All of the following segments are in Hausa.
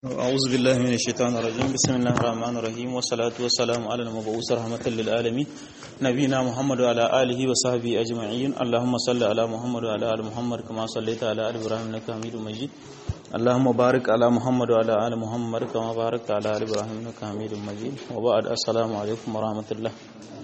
أعوذ بالله من الشيطان الرجيم بسم الله الرحمن الرحيم والصلاة والسلام على المبعوث رحمة للعالمين نبينا محمد وعلى آله وصحبه أجمعين اللهم صل على محمد وعلى آل محمد كما صليت على آل إبراهيم إنك حميد مجيد اللهم بارك على محمد وعلى آل محمد كما باركت على آل إبراهيم إنك حميد مجيد وبعد السلام عليكم ورحمة الله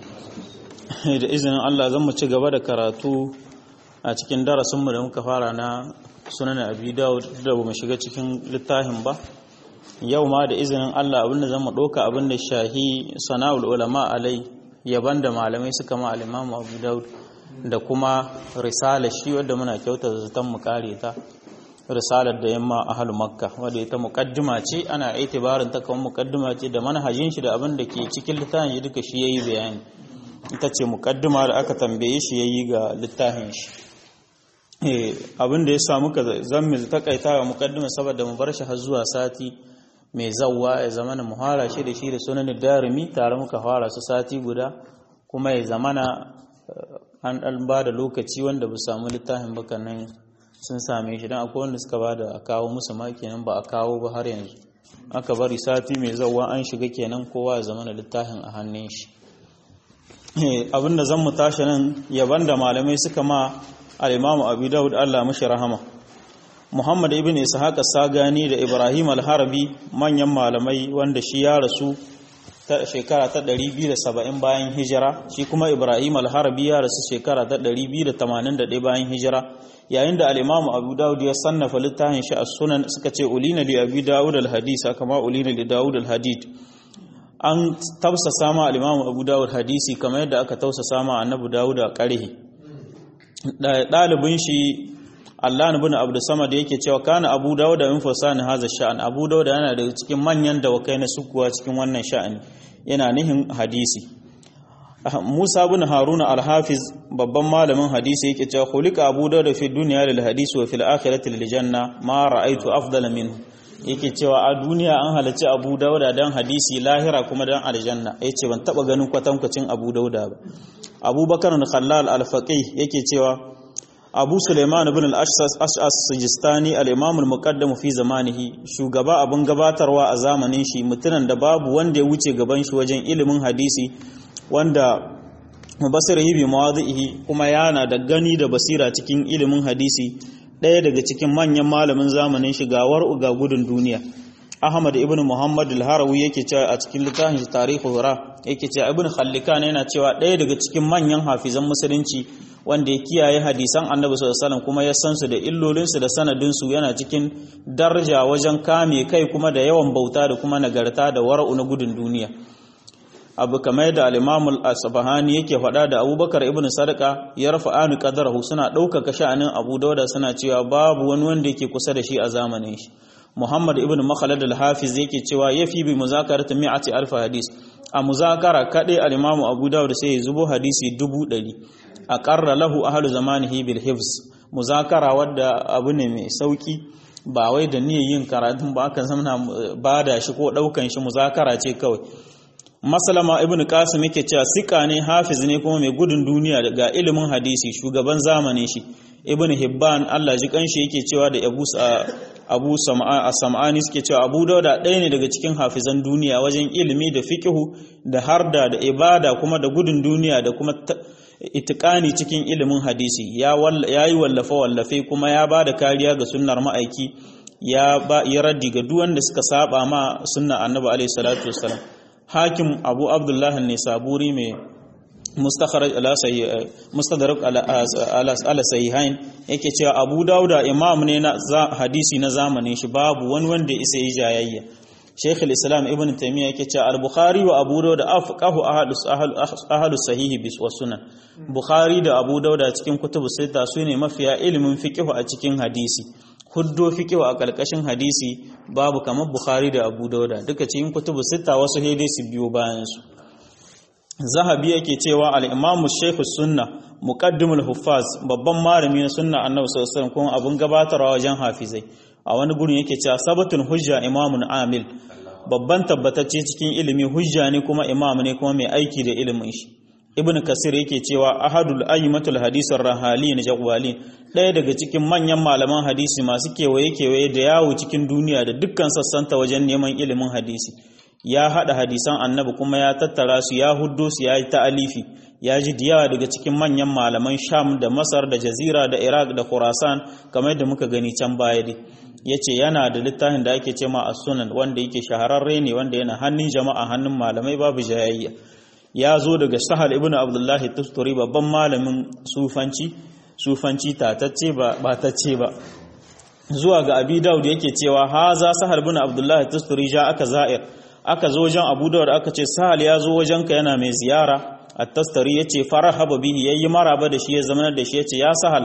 da izinin Allah zan mu ci gaba da karatu a cikin darasinmu da muka fara na sunan abi dawud da ba mu shiga cikin littafin ba yau ma da izinin Allah abinda zan mu ɗauka abinda shahi sana'ul ulama alai yaban da malamai suka ma al-imamu abu dawud da kuma risala shi wadda muna kyauta zaton mu kare ta risalar da yamma ahlu makka wadda ita muqaddima ce ana itibarin ta kamar muqaddima ce da manhajin shi da abin da ke cikin littafin shi duka shi yayi bayani ita ce muqaddima da aka tambaye shi yayi ga littafin shi abin da ya samu ka zammi takaita ga muqaddima saboda mu bar shi har zuwa sati mai zawwa ya zamana muhara shi da shi da sunan darimi tare muka fara su sati guda kuma ya zamana an dan ba da lokaci wanda ba samu littafin ba nan sun same shi dan akwai wanda suka ba da a kawo musu ma kenan ba a kawo ba har yanzu aka bari sati mai zawwa an shiga kenan kowa ya zamana littafin a hannun shi abinda zan mu tashi nan yaban da malamai suka ma al-Imam Abu Dawud Allah mashi rahama Muhammad ibn Ishaq Sagani da Ibrahim al-Harbi manyan malamai wanda shi ya rasu ta shekara ta 270 bayan hijira shi kuma Ibrahim al-Harbi ya rasu shekara ta 281 bayan hijira yayin da al-Imam Abu Dawud ya sannafa littafin shi as-Sunan suka ce ulina li Abi Dawud al-Hadith kama ulina li Dawud al-Hadith an tausasa ma al-Imam Abu Dawud hadisi kamar yadda aka tausasa ma Annabi Dawud a ƙarhi ɗalibin shi Allah ibn Abdul Samad yake cewa kana Abu Dawud min fasani haza sha'an Abu Dawud yana daga cikin manyan dawakai na sukuwa cikin wannan sha'ani yana nihin hadisi Musa ibn Haruna al-Hafiz babban malamin hadisi yake cewa khuliqa Abu Dawud fi dunya lil hadisi wa fil akhirati lil janna ma ra'aytu afdala minhu yake cewa a duniya an halarci Abu Dawud dan hadisi lahira kuma dan aljanna yace ban taba ganin kwatankwacin Abu Dawud ba Abubakar al-Khallal al-Faqih yake cewa abu suleiman ibn al-ash'as sijistani al-imam al-muqaddam fi zamanihi shugaba abun gabatarwa a zamanin shi mutunan da babu wanda ya wuce gaban shi wajen ilimin hadisi wanda mubasirihi bi mawadhihi kuma yana da gani da basira cikin ilimin hadisi ɗaya daga cikin manyan malamin zamanin shi ga war'u ga gudun duniya Ahmad ibn Muhammad al-Harawi yake cewa a cikin littafin Tarihu Hura yake cewa Ibn Khallikan yana cewa ɗaya daga cikin manyan hafizan musulunci wanda ya kiyaye hadisan Annabi sallallahu alaihi wasallam kuma ya san su da illolinsu da sanadinsu yana cikin daraja wajen kame kai kuma da yawan bauta da kuma nagarta da wara'u na gudun duniya abu kamar da al-Imam al-Asbahani yake faɗa da Abubakar ibn Sadaka ya rafa anu qadarahu suna ɗaukaka sha'anin Abu Dawud suna cewa babu wani wanda yake kusa da shi a zamanin shi Muhammad ibn Makhlad al-Hafiz yake cewa yafi bi muzakarati mi'ati alf hadis a muzakara kade al-Imam Abu Dawud sai ya zubo hadisi dubu ɗari aqarra lahu ahlu zamanihi bil hifz muzakara wadda abu ne mai sauki ba wai da niyyar yin karatun ba aka zamana bada shi ko daukan shi muzakara ce kawai Maslama ibn Qasim yake cewa sika ne hafiz ne kuma mai gudun duniya daga ilimin hadisi shugaban zamanin shi ibn Hibban Allah ji kanshi yake cewa da Abu abu sam'ani suke cewa abu dauda ɗaya ne daga cikin hafizan duniya wajen ilimi da fikihu da harda da ibada kuma da gudun duniya da kuma itikani cikin ilimin hadisi ya yi wallafe-wallafe kuma ya ba da kariya ga sunnar ma'aiki ya ba ya raddi ga duk wanda suka saba ma sunna annabi alaihi salatu wassalam hakim abu abdullahi ne saburi mai mustakharaj ala sahih mustadrak ala sahihain yake cewa Abu Dawuda imam ne na hadisi na zamanin shi babu wani wanda isa yi jayayya Sheikh al-Islam Ibn Taymiyyah yake cewa Al-Bukhari wa Abu Dawud afqahu ahadus ahadus sahih bis wa sunan Bukhari da Abu Dawud cikin kutubu sita sune mafiya ilimin fiqh a cikin hadisi huddo fiqh a kalkashin hadisi babu kamar Bukhari da Abu Dawud duka cikin kutubu sita wasu hede su biyo bayan su zahabi yake cewa al-imamu shaykh sunna muqaddimul huffaz babban malami na sunna annabi sallallahu alaihi wasallam kuma abun gabatarwa wajen hafizai a wani gurin yake cewa sabatun hujja imamun amil babban tabbatacce cikin ilimi hujja ne kuma imam ne kuma mai aiki da ilimin shi ibn kasir yake cewa ahadul ayyimatul hadisar rahali na jagwali ɗaya daga cikin manyan malaman hadisi masu kewaye kewaye da yawo cikin duniya da dukkan sassanta wajen neman ilimin hadisi ya haɗa hadisan annabi kuma ya tattara su ya huddo su ya yi ta'alifi ya ji diyawa daga cikin manyan malaman sham da masar da jazira da iraq da khurasan kamar da muka gani can baya dai ya ce yana da littafin da ake ce ma a sunan wanda yake shahararre ne wanda yana hannun jama'a hannun malamai babu jayayya ya zo daga sahal ibn abdullahi tusturi babban malamin sufanci sufanci tatacce ba batacce ba zuwa ga abi daud yake cewa haza sahal ibn abdullahi tusturi ja aka za'ir aka zo wajen abu daud aka ce sahal ya zo wajenka yana mai ziyara at-tastari yace farahaba bihi yayi maraba da shi ya zama da shi yace ya sahal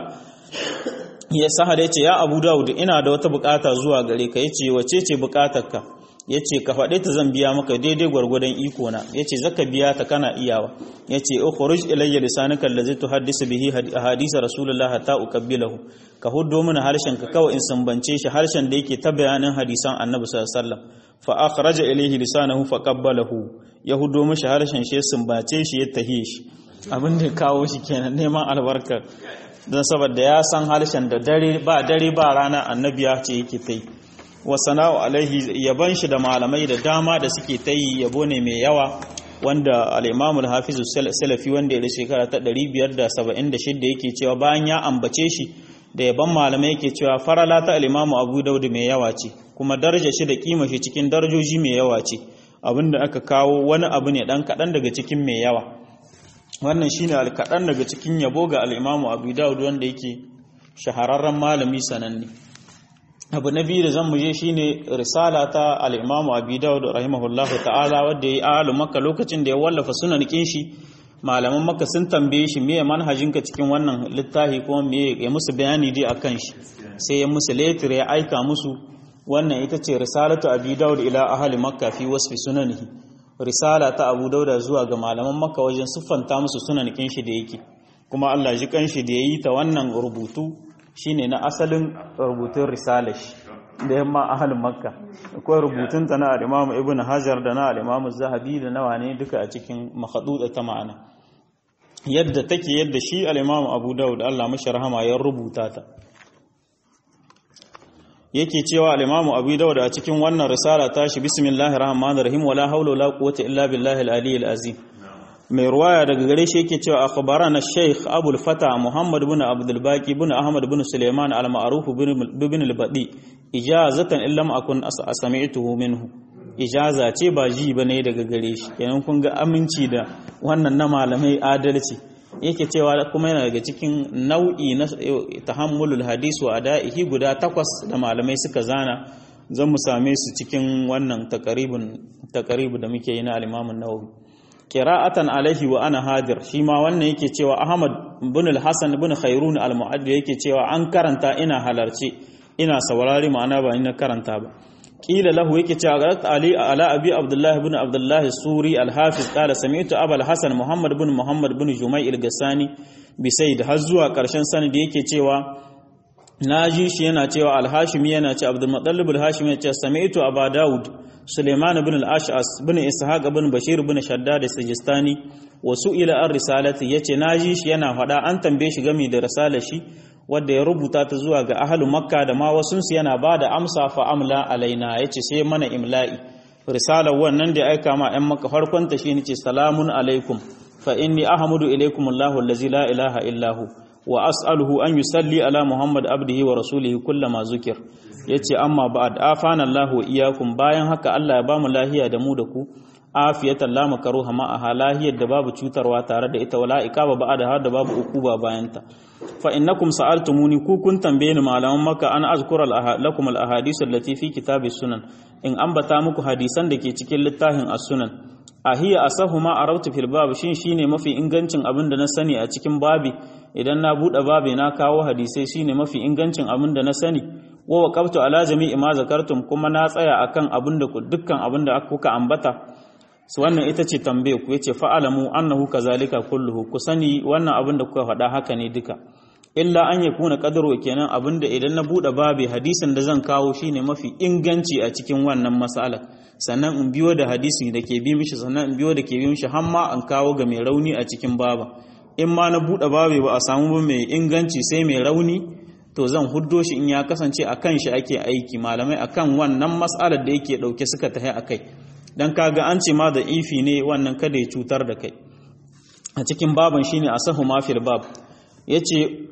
ya sahal yace ya abu daud ina da wata bukata zuwa gare ka yace wace ce bukatarka yace ka faɗe ta zan biya maka daidai gwargwadon iko na yace zaka biya ta kana iyawa yace ukhruj ilayya lisanaka allazi tuhaddisu bihi hadisa rasulullah hatta uqabbilahu ka huddo mana harshen ka kawai in sambance shi harshen da yake ta bayanin hadisan annabi sallallahu alaihi wasallam fa akhraja ilayhi lisanahu fa qabbalahu ya huddo mishi harshen shi sumbace shi ya tahiye shi abin da kawo shi kenan neman albarka don saboda ya san harshen da dare ba dare ba rana annabi ya ce yake ta yi wa sana'u alaihi yaban shi da malamai da dama da suke ta yi yabo ne mai yawa wanda al-Imam al-Hafiz salafi wanda ya shekara ta 576 yake cewa bayan ya ambace shi da yaban malamai yake cewa farala ta al-Imam Abu Dawud mai yawa ce kuma daraja shi da kima shi cikin darajoji mai yawa ce abinda aka kawo wani abu ne dan kadan daga cikin mai yawa wannan shine al-kadan daga cikin yabo ga al-Imam Abu Dawud wanda yake shahararren malami sananne abu na biyu da zan muje shine risala ta al-Imam Abi Dawud rahimahullahu ta'ala wanda yayi alu Makka lokacin da ya wallafa sunan shi malaman Makka sun tambaye shi meye manhajinka cikin wannan littafi kuma meye ya musu bayani dai akan shi sai ya musu letter ya aika musu wannan ita ce risalatu Abi Dawud ila ahli Makka fi wasfi sunanihi risala ta Abu Dawud zuwa ga malaman Makka wajen siffanta musu sunan shi da yake kuma Allah ji kanshi da yayi ta wannan rubutu shine na asalin rubutun risalar shi da yamma ahalin makka akwai rubutun ta na al-imam ibn hajar da na al-imam zahabi da nawa ne duka a cikin makhaduda ta ma'ana yadda take yadda shi al-imam abu daud Allah mashi rahama ya rubuta ta yake cewa al-imam abu daud a cikin wannan risala ta shi bismillahir rahmanir rahim wala hawla wala quwwata illa billahi al-aliyyil azim mai ruwaya daga gare shi yake cewa akhbarana Sheikh Abul Fata Muhammad ibn Abdul Baqi ibn Ahmad ibn Sulaiman al-Ma'ruf ibn al-Badi ijazatan illam akun asami'tuhu minhu ijaza ce ba ji bane daga gare shi kenan kun ga aminci da wannan na malamai adalci yake cewa kuma yana daga cikin nau'i na tahammulul hadis wa ada'ihi guda takwas da malamai suka zana zan mu same su cikin wannan takaribun takaribu da muke yi na al-Imam an-Nawawi qira'atan alaihi wa ana hadir shi ma wannan yake cewa Ahmad ibn al-Hasan ibn Khairun al-Mu'addi yake cewa an karanta ina halarci ina saurari ma'ana ba ina karanta ba qila lahu yake cewa garat ali ala abi abdullah ibn abdullah suri al-hafiz qala sami'tu abul hasan muhammad ibn muhammad ibn jumai al-gassani bi sayyid har zuwa karshen sanadi yake cewa naji shi yana cewa al-hashimi yana ce abdul muttalib al-hashimi ya ce sami'tu aba daud Suleiman ibn al-Ash'as ibn Ishaq ibn Bashir ibn Shaddad as-Sijistani wa su'ila an risalati yace naji shi yana faɗa an tambaye shi game da risalar shi wanda ya rubuta ta zuwa ga ahlul Makka da ma wasun su yana bada amsa fa amla alaina yace sai mana imla'i risalar wannan da aika ma ɗan Makka farkon ta shine ce salamun alaikum fa inni ahmadu ilaikum Allahu allazi la ilaha illa hu wa as'aluhu an yusalli ala Muhammad abdihi wa rasulihi kullama zukir yace amma ba'd afana Allahu wa iyyakum bayan haka Allah ya bamu lahiya da mu da ku afiyatan la makaruha ma aha lahiyar da babu cutarwa tare da ita wala ikaba ba'da har da babu ukuba bayan ta fa innakum sa'altumuni ku kun tambaye ni malaman maka an azkura lakum al ahadith allati fi kitab sunan in ambata muku hadisan da ke cikin littafin as-sunan ahiya asahu ma arautu fil bab shin shine mafi ingancin abin da na sani a cikin babi idan na bude babi na kawo hadisai shine mafi ingancin abin da na sani wa waqaftu ala jami'i ma zakartum kuma na tsaya akan abin da dukkan abin da kuka ambata su wannan ita ce tambaye ku yace fa'alamu annahu kazalika kulluhu ku sani wannan abin da kuka faɗa haka ne duka illa an yakuna qadru kenan abinda idan na bude babe hadisin da zan kawo shine mafi inganci a cikin wannan mas'ala sannan in biyo da hadisi da ke bi mishi sannan in biyo da ke bi mishi har ma an kawo ga mai rauni a cikin baba in ma na bude babe ba a samu ba mai inganci sai mai rauni to zan huddo shi in ya kasance a kan shi ake aiki malamai akan wannan mas'alar da yake dauke suka tahi akai dan kaga an ce ma da ifi ne wannan kada ya cutar da kai a cikin baban shine asahu ma fil bab yace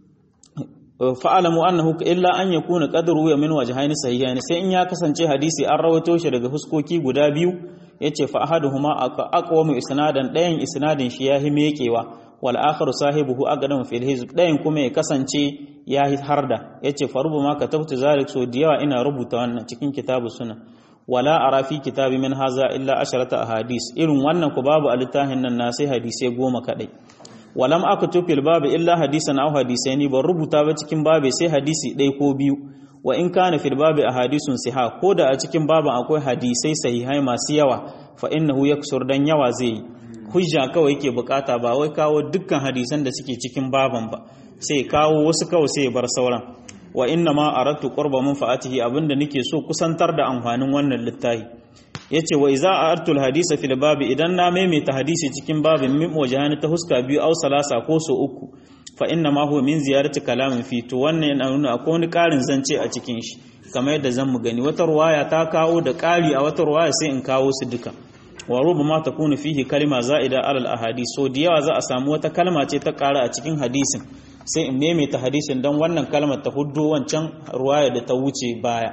fa'alamu annahu illa an yakuna qadru ya min wajhayn sahihayn sai in ya kasance hadisi an rawato shi daga huskoki guda biyu yace fa ahaduhuma aqwamu isnadan dayan isnadin shi yahi mekewa wal akharu sahibuhu aqdamu fil hizb dayan kuma ya kasance yahi harda yace fa rubama katabtu zalik so diyawa ina rubuta wannan cikin kitabu sunan wala ara fi kitabi min haza illa asharata ahadis irin wannan ku babu a littafin nan na sai hadisai goma kadai walam aka tufil babu illa hadisan aw hadisaini ban rubuta ba cikin babu sai hadisi ɗaya ko biyu wa in kana fil babu ahadisun siha ko da a cikin babu akwai hadisai sahihai masu yawa fa innahu yaksur dan yawa zai yi hujja kawai yake bukata ba wai kawo dukkan hadisan da suke cikin baban ba sai kawo wasu kawai sai bar sauran wa inna ma aradtu qurba manfaatihi abinda nake so kusantar da amfanin wannan littafi yace wa iza artul hadisa fil babi idan na maimaita hadisi cikin babin min wajhani ta huska biyu aw salasa ko so uku fa inna ma huwa min ziyarati kalamin fi to wannan yana nuna akwai wani karin zance a cikin shi kamar yadda zan mu gani wata ruwaya ta kawo da kari a wata ruwaya sai in kawo su duka wa rubama takunu fihi kalima za'ida alal ahadith so da yawa za a samu wata kalma ce ta kara a cikin hadisin sai in maimaita hadisin don wannan kalmar ta huddo wancan ruwaya da ta wuce baya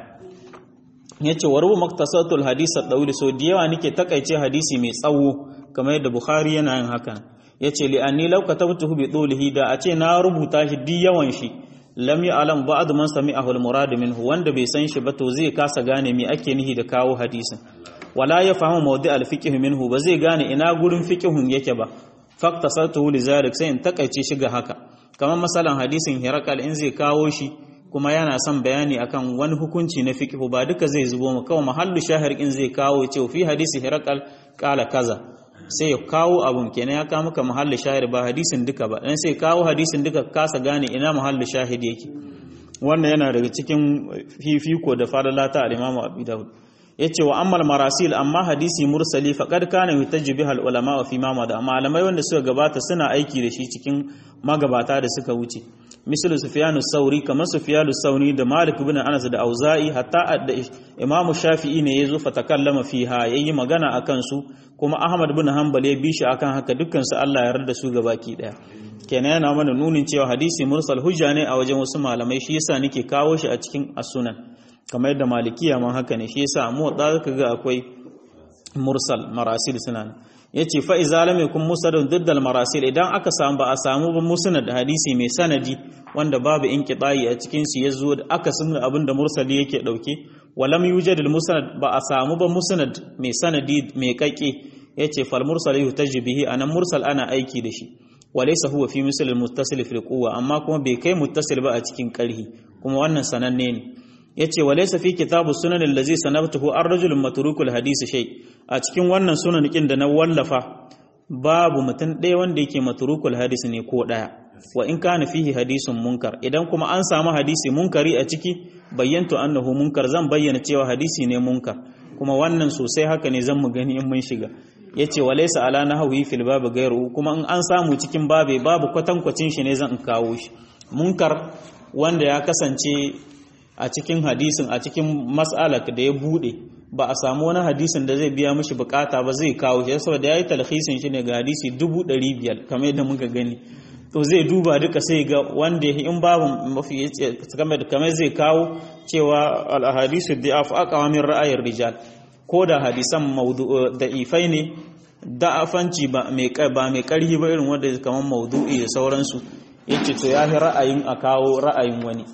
ya ce warubu maktasatul hadisa ɗauri so da yawa nake takaice hadisi mai tsawo kamar yadda bukhari yana yin hakan ya ce li'anni lauka ta mutu bi ɗolihi da a ce na rubuta shi duk yawan shi lam yi alam ba'd man sami'ahu al-murad minhu wanda bai san shi ba to zai kasa gane me ake nihi da kawo hadisin wala ya fahimu mawdi al-fiqh minhu ba zai gane ina gurin fiqhun yake ba faktasatuhu li zalik sai in takaice shi ga haka kamar masalan hadisin hirakal in zai kawo shi kuma yana son bayani akan wani hukunci na fiqh ba duka zai zubo mu kawai mahallu shahir in zai kawo ce fi hadisi hirakal kala kaza sai ya kawo abun kenan ya kawo maka mahallu shahir ba hadisin duka ba dan sai kawo hadisin duka kasa gane ina mahallu shahid yake wannan yana daga cikin fifiko da fadalata al-Imam Abu Dawud yace wa ammal marasil amma hadisi mursali faqad kana yutajji bihal ulama fi ma da malamai wanda suka gabata suna aiki da shi cikin magabata da suka wuce misal sufyan sauri kamar sufyan sauri da malik ibn anas da auza'i hatta da imam shafi'i ne yazo fa takallama fiha yayi magana akan su kuma ahmad ibn hanbal ya bi shi akan haka dukkan su Allah ya yarda su gabaki daya kenan yana mana nunin cewa hadisi mursal hujja ne a wajen wasu malamai shi yasa nake kawo shi a cikin as-sunan kamar yadda malikiya ma haka ne shi yasa mu da zaka ga akwai mursal marasil sunan yace fa iza lam yakun musnadun diddal marasil idan aka samu ba a samu ba musnad hadisi mai sanadi wanda babu inqita'i a cikin shi yazo da aka sunna abinda mursali yake dauke walam yujad al musnad ba a samu ba musnad mai sanadi mai kake yace fal mursal yuhtaj bihi anan mursal ana aiki da shi walaysa huwa fi misl al muttasil fi quwwa amma kuma bai kai muttasil ba a cikin karhi kuma wannan sananne ne yace walaysa fi kitabu sunan allazi sanabtuhu ar-rajulun matrukul hadisi shay a cikin wannan sunan kin da na wallafa babu mutum ɗaya wanda yake matrukul hadisi ne ko ɗaya wa in kana fihi hadisun munkar idan kuma an samu hadisi munkari a ciki bayyantu annahu munkar zan bayyana cewa hadisi ne munkar kuma wannan sosai haka ne zan mu gani in mun shiga yace walaysa ala nahwi fil babu gairu kuma in an samu cikin babe babu kwatankwacin shi ne zan kawo shi munkar wanda ya kasance a cikin hadisin a cikin mas'alak da ya bude ba a samu wani hadisin da zai biya mishi bukata ba zai kawo shi saboda yayi talhisin shi ne ga hadisi 500 kamar yadda muka gani to zai duba duka sai ga wanda in babu mafi kamar zai kawo cewa al ahadisu da'af aqwa min ra'ayir rijal ko da hadisan da'ifai ne da'afanci ba mai ba mai karhi ba irin wanda kamar maudu'i da sauransu yace to yahi ra'ayin a kawo ra'ayin wani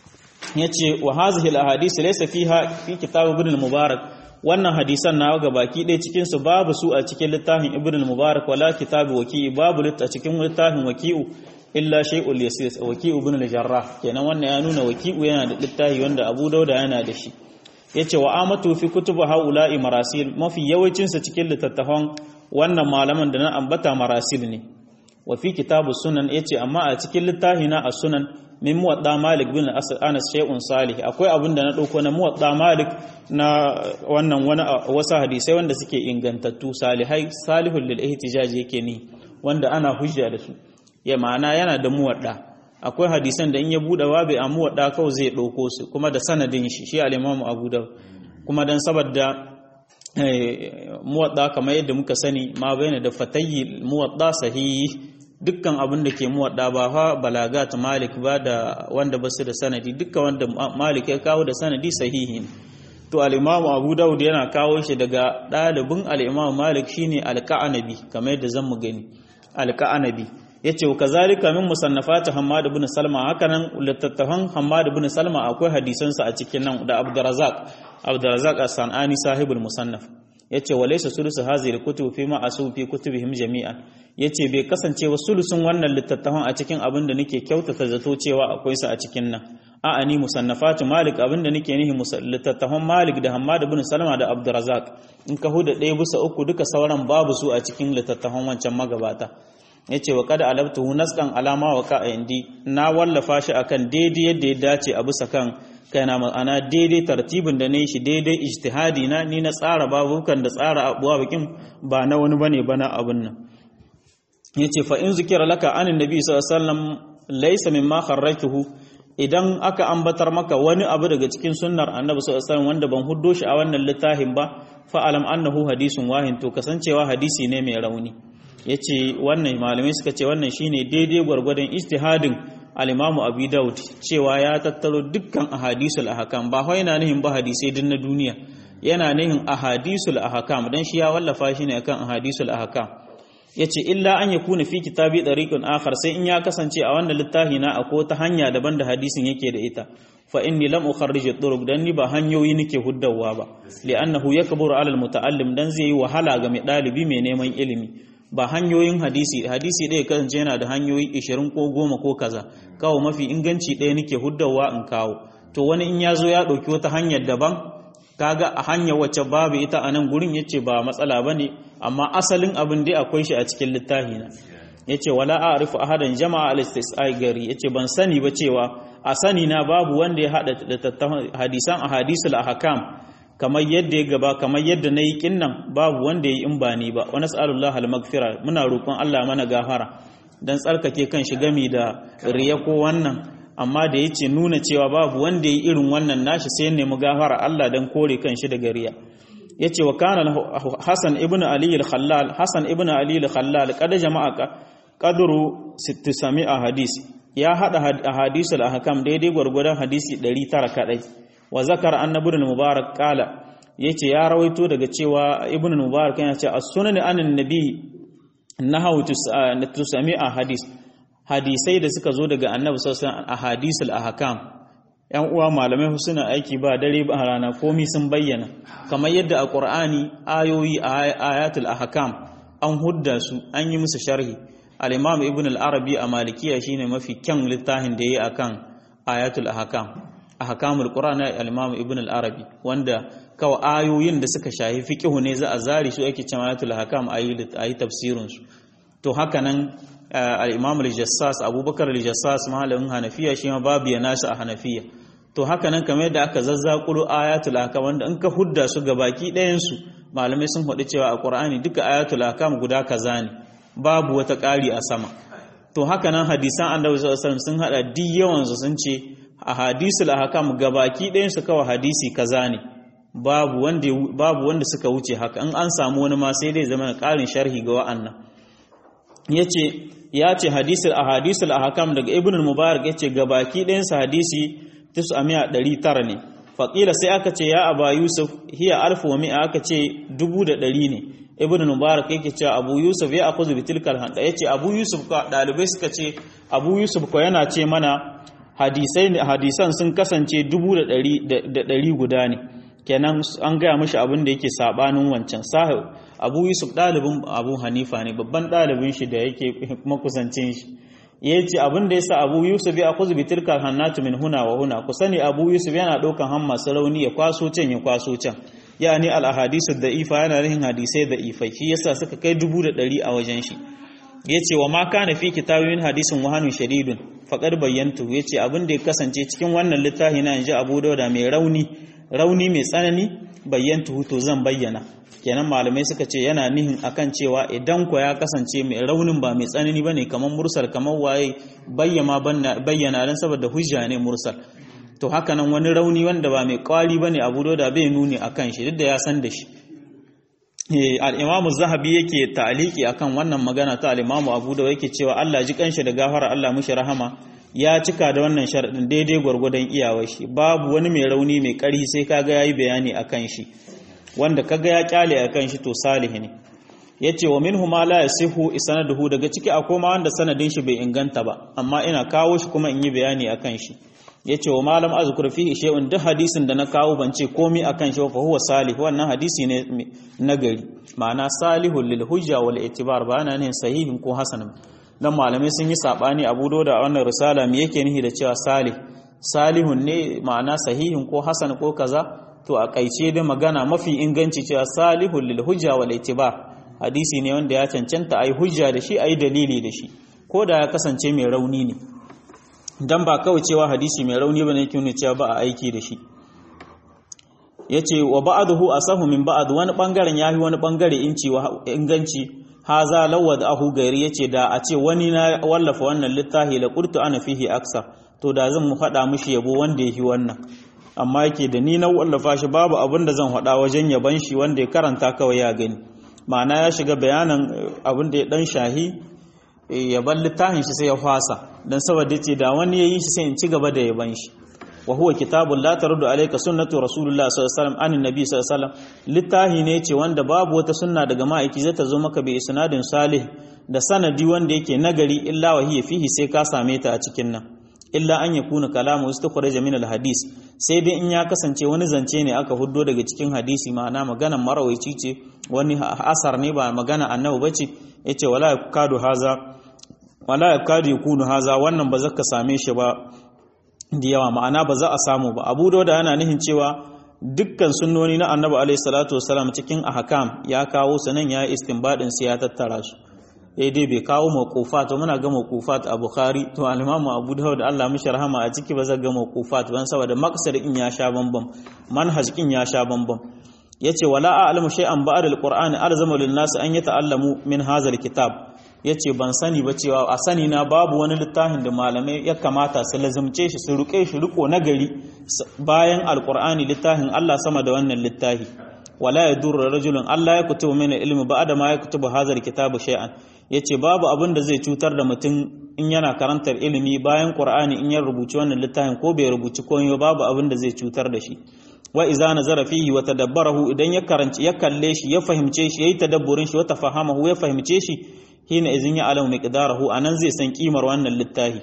yace wa hazihi al-ahadith laysa fiha fi kitab ibn al-mubarak wannan hadisan na ga baki ɗaya cikin su babu su a cikin littafin ibn al-mubarak wala kitab waki babu a cikin littafin waki'u illa shay'ul yasir waki'u ibn al-jarrah kenan wannan ya nuna waki'u yana da littafi wanda abu dauda yana da shi yace wa amatu fi kutubu haula'i marasil mafi yawancin sa cikin littattafan wannan malaman da na ambata marasil ne wa fi kitabu sunan yace amma a cikin littafi na as-sunan min muwadda malik bin anas shay'un salih akwai abin da na dauko na muwadda malik na wannan wani wasu hadisai wanda suke ingantattu salihai salihul lil ihtijaj yake ni wanda ana hujja da su ya ma'ana yana da muwadda akwai hadisan da in ya bude babu a muwadda kawai zai dauko su kuma da sanadin shi shi al-imam abu da kuma dan saboda muwadda kamar yadda muka sani ma bayyana da fatayyi muwadda sahihi dukkan abin da ke muwadda ba fa balagat malik ba da wanda basu da sanadi dukkan wanda malik ya kawo da sanadi sahihi ne to al-imam abu daud yana kawo shi daga dalibin al-imam malik shine al-ka'anabi kamar yadda zan mu gani al-ka'anabi yace wa kazalika min musannafat hammad ibn salma hakanan littattafan hammad ibn salma akwai hadisan sa a cikin nan da abdurrazzaq abdurrazzaq as-sanani sahibul musannaf yace wa laysa sulusu hadhihi al-kutub fi ma asu fi kutubihim jami'an yace bai kasance wa sulusun wannan littattafan a cikin abin da nake kyautata zato cewa akwai su a cikin nan a'a ni musannafatu malik abin da nake nihi littattafan malik da hammad ibn salma da abdurrazzaq in ka huda ɗaya bisa uku duka sauran babu su a cikin littattafan wancan magabata yace wa kada alabtuhu nasqan alama wa ka indi na wallafa shi akan daidai yadda ya dace a bisa kan kaina ma'ana daidai tartibin da ne shi daidai ijtihadi na ni na tsara babukan da tsara abuwa bikin ba na wani bane bana abun nan yace fa in zikira laka anin nabi sallallahu alaihi wasallam laysa mimma kharrajtuhu idan aka ambatar maka wani abu daga cikin sunnar annabi sallallahu alaihi wasallam wanda ban huddo shi a wannan littafin ba fa alam annahu hadisun wahin to kasancewa hadisi ne mai rauni yace wannan malamai suka ce wannan shine daidai gwargwadon ijtihadin al-Imam Abi Dawud cewa ya tattaro dukkan ahadisul ahkam ba wai yana nihin ba hadisai din na duniya yana nihin ahadisul ahkam dan shi ya wallafa shi ne akan ahadisul ahkam yace illa an yakuna fi kitabi dariqun akhar sai in ya kasance a wannan littafi na akwai ta hanya daban da hadisin yake da ita fa inni lam ukharrij at-turuq dan ni ba hanyoyi nake huddawa ba li'annahu yakburu 'ala al-muta'allim dan zai yi wahala ga mai dalibi mai neman ilimi ba hanyoyin hadisi hadisi ɗaya kasance yana da hanyoyi 20 ko 10 ko kaza kawo mafi inganci ɗaya nake huddawa in kawo to wani in ya zo ya ɗauki wata hanyar daban kaga a hanyar wacce babu ita a nan gurin yace ba matsala bane amma asalin abin dai akwai shi a cikin littafi na yace wala a'rifu ahadan jama'a al-istisai gari yace ban sani ba cewa a sani na babu wanda ya hada hadisan ahadisul ahkam kamar yadda ya gaba kamar yadda nayi kinnan babu wanda yayi in ba ni ba wa nas'alullah al-maghfira muna roƙon Allah mana gafara dan tsarkake kan shi gami da riya ko wannan amma da yace nuna cewa babu wanda yayi irin wannan nashi sai nemi gafara Allah dan kore kan shi daga riya yace wa kana Hasan ibn Ali al-Khallal Hasan ibn Ali al-Khallal kada jama'a qadru 600 hadis ya hada ahadisul ahkam daidai gwargwadon hadisi 900 kadai wa zakar annabi ibn mubarak kala yace ya rawaito daga cewa ibn mubarak yana cewa as-sunan anan nabi nahawu tusami'a hadis hadisai da suka zo daga annabi sallallahu alaihi wasallam ahadisul ahkam yan uwa malamai suna aiki ba dare ba rana komai sun bayyana kamar yadda a qur'ani ayoyi ayatul ahkam an hudda su an yi musu sharhi al-imam ibn al-arabi a malikiya shine mafi kyan littafin da yayi akan ayatul ahkam ahkamul qur'ani al-imam ibn al-arabi wanda kawai ayoyin da suka shahi fiqhu ne za a zari su ake cewa ayatul ahkam ayi ayi tafsirin su to haka nan al-imam al-jassas abubakar al-jassas malamin hanafiya shi ma babu ya nashi a hanafiya to haka nan kamar yadda aka zazzakuro ayatul ahkam wanda in ka hudda su baki ɗayan su malamai sun faɗi cewa a qur'ani duka ayatul ahkam guda kaza ne babu wata ƙari a sama to haka nan hadisan annabi sallallahu alaihi wasallam sun hada duk yawan su sun ce a hadisul ahkam gabaki ɗayan su kawai hadisi kaza ne babu wanda babu wanda suka wuce haka in an samu wani ma sai dai zama ƙarin sharhi ga wa'annan yace ya ce hadisul ahadisul ahkam daga ibn mubarak yace gabaki ɗayan su hadisi 900 ne faqila sai aka ce ya aba yusuf hiya alfu wa mi'a aka ce dubu da ɗari ne ibn mubarak yake cewa abu yusuf ya akuzu bitilkal handa yace abu yusuf ka dalibai suka ce abu yusuf ko yana ce mana hadisai hadisan sun kasance dubu da ɗari guda ne kenan an gaya mashi abin da yake sabanin wancan sahib abu yusuf ɗalibin abu hanifa ne babban ɗalibin shi da yake makusancin shi ya ce abin da ya sa abu yusuf ya kuzu bitilkar hannatu min huna wa huna ku sani abu yusuf yana ɗaukan han masu rauni ya kwaso can ya kwaso can ya ni al'ahadisu da ifa yana rihin hadisai da ifai shi yasa suka kai dubu da ɗari a wajen shi yace wa ma kana fi kitabin hadisin wahanun shadidun faqad bayyantu yace abin da ya kasance cikin wannan littafi na inji Abu Dawud mai rauni rauni mai tsanani bayyantu to zan bayyana kenan malamai suka ce yana nihin akan cewa idan ko ya kasance mai raunin ba mai tsanani bane kamar mursal kamar waye bayyana bayyana dan saboda hujja ne mursal to haka nan wani rauni wanda ba mai kwari bane Abu Dawud bai nuni akan shi duk da ya san da shi al'imamu zahabi yake ta'aliki akan wannan magana ta al'imamu abu da yake cewa Allah ji kanshi da gafara Allah mushi rahama ya cika da wannan sharaɗin daidai gwargwadon iyawar shi babu wani mai rauni mai ƙari sai kaga ya yi bayani a kan shi wanda kaga ya kyale a kan shi to salihi ne ya ce wa minhu ma la yasihu isanaduhu daga ciki akwai ma wanda sanadin shi bai inganta ba amma ina kawo shi kuma in yi bayani a kan shi ya ce wa malam azkur fihi shay'un duk hadisin da na kawo ban ce komai akan shi fa huwa salih wannan hadisi ne nagari ma'ana salihul lil hujja wal itibar ba ana ne sahihin ko hasan dan malamai sun yi sabani abu da wannan risala me yake nihi da cewa salih salihun ne ma'ana sahihin ko hasan ko kaza to a kaice da magana mafi inganci cewa salihul lil hujja wal itibar hadisi ne wanda ya cancanta ayi hujja da shi ayi dalili da shi ko da ya kasance mai rauni ne dan ba kawai cewa hadisi mai rauni bane yake nuna cewa ba a aiki da shi yace wa ba'dahu asahu min ba'd wani bangaren yahi wani bangare inci wa inganci haza lawad ahu gairi yace da a ce wani na wallafa wannan littafi la qurtu ana fihi aksa to da zan mu fada mishi yabo wanda yake wannan amma yake da ni na wallafa shi babu abin da zan faɗa wajen yaban shi wanda ya karanta kawai ya gani ma'ana ya shiga bayanan abin da ya dan shahi yaban littafin shi sai ya fasa dan saboda ce da wani yayi shi sai in ci gaba da yaban shi wa huwa kitabun la taruddu alayka sunnatu rasulullah sallallahu alaihi wasallam anin nabi sallallahu alaihi wasallam littafi ne ce wanda babu wata sunna daga ma'aiki zai ta zo maka bi isnadin salih da sanadi wanda yake nagari illa wa hiya fihi sai ka same ta a cikin nan illa an yakuna kalamu istikhraja min alhadis sai dai in ya kasance wani zance ne aka huddo daga cikin hadisi ma'ana maganan marawaici ce wani asar ne ba magana annabi bace yace wala yakadu haza wala yakadu yakunu haza wannan ba zaka same shi ba da yawa ma'ana ba za a samu ba abu da yana nihin cewa dukkan sunnoni na annabi alaihi salatu wasalam cikin ahkam ya kawo sanan ya istinbadin su ya tattara su eh dai bai kawo mawqufat muna ga mawqufat a bukhari to al-imam abu dawud Allah mishi rahama a ciki ba zai ga mawqufat ban saboda maqsad in ya sha bambam manhaj in ya sha bambam yace wala a'lamu shay'an ba'd al-qur'ani alzamu lin-nas an yata'allamu min hadha al-kitab ya ce ban sani ba cewa a sani na babu wani littafin da malamai ya kamata su lazimce shi su ruke shi riko na gari bayan alkur'ani littafin Allah sama da wannan littafi wala ya durra rajulun Allah ya kutubu mana ilmi ba da ma ya kutubu hazar kitabu shay'an yace babu abin da zai cutar da mutum in yana karantar ilimi bayan qur'ani in ya rubuci wannan littafin ko bai rubuci komai babu abin da zai cutar da shi wa iza nazara fihi wa tadabbarahu idan ya karanci ya kalle shi ya fahimce shi yayi tadabburin shi wa tafahamahu ya fahimce shi hina izin ya alamu miqdarahu anan zai san kimar wannan littafi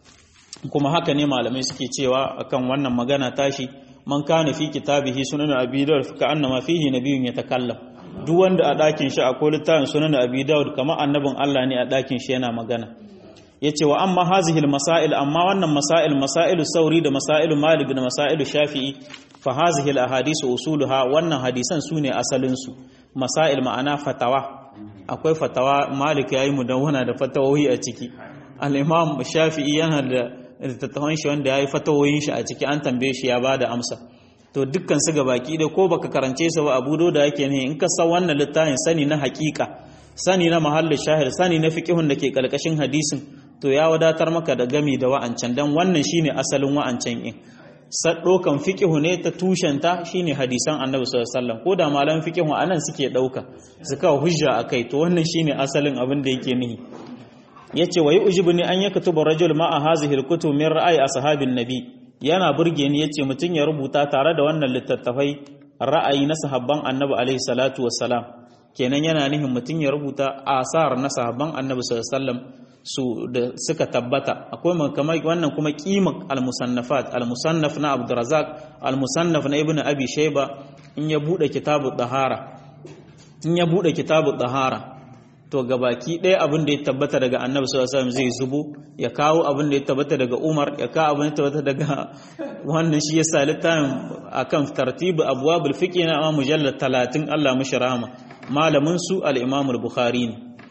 kuma haka ne malamai suke cewa akan wannan magana tashi man kana fi kitabihi sunan abi dawud ka annama fihi nabiyyun yatakallam duk wanda a dakin shi akwai littafin sunan abi dawud kamar annabin Allah ne a dakin shi yana magana yace wa amma hazihi masail amma wannan masail masailu sauri da masailu malik da masailu shafi'i fa hazihi al ahadith usuluha wannan hadisan sune asalin su masail ma'ana fatawa akwai fatawa malik ya yi mudawwana da fatawoyi a ciki al'imam shafi'i yana da littattafan shi wanda ya yi fatawoyin shi a ciki an tambaye shi ya ba da amsa to dukkan su baki da ko baka karance su ba abu da yake ne in ka san wannan littafin sani na hakika sani na mahallin shahid sani na fiqihun da ke karkashin hadisin to ya wadatar maka da gami da wa'ancan dan wannan shine asalin wa'ancan in ɗaukan fiƙihu ne ta tushenta shine hadisan annabi sallallahu alaihi wasallam ko da malan fiƙihu anan suke ɗauka su kawo hujja akai to wannan shine asalin abin da yake nihi yace wa yujibuni an yaktuba rajul ma'a hazihi alkutub min ra'ayi ashabin nabi yana burge ni yace mutun ya rubuta tare da wannan littattafai ra'ayi na sahabban annabi alaihi salatu wassalam kenan yana nihin mutun ya rubuta asar na sahabban annabi sallallahu alaihi wasallam su da suka tabbata akwai kamar wannan kuma kimar al-musannafat al-musannaf na Abdurrazzaq al-musannaf na Ibn Abi Shayba in ya bude kitabu dahara in ya bude kitabu dahara to gabaki ɗaya abin da ya tabbata daga Annabi sallallahu alaihi wasallam zai zubo ya kawo abin da ya tabbata daga Umar ya kawo abin da ya tabbata daga wannan shi yasa littafin akan tartibu abwabul fiqh na mujallad 30 Allah mishi rahama malamin su al-Imam al-Bukhari ne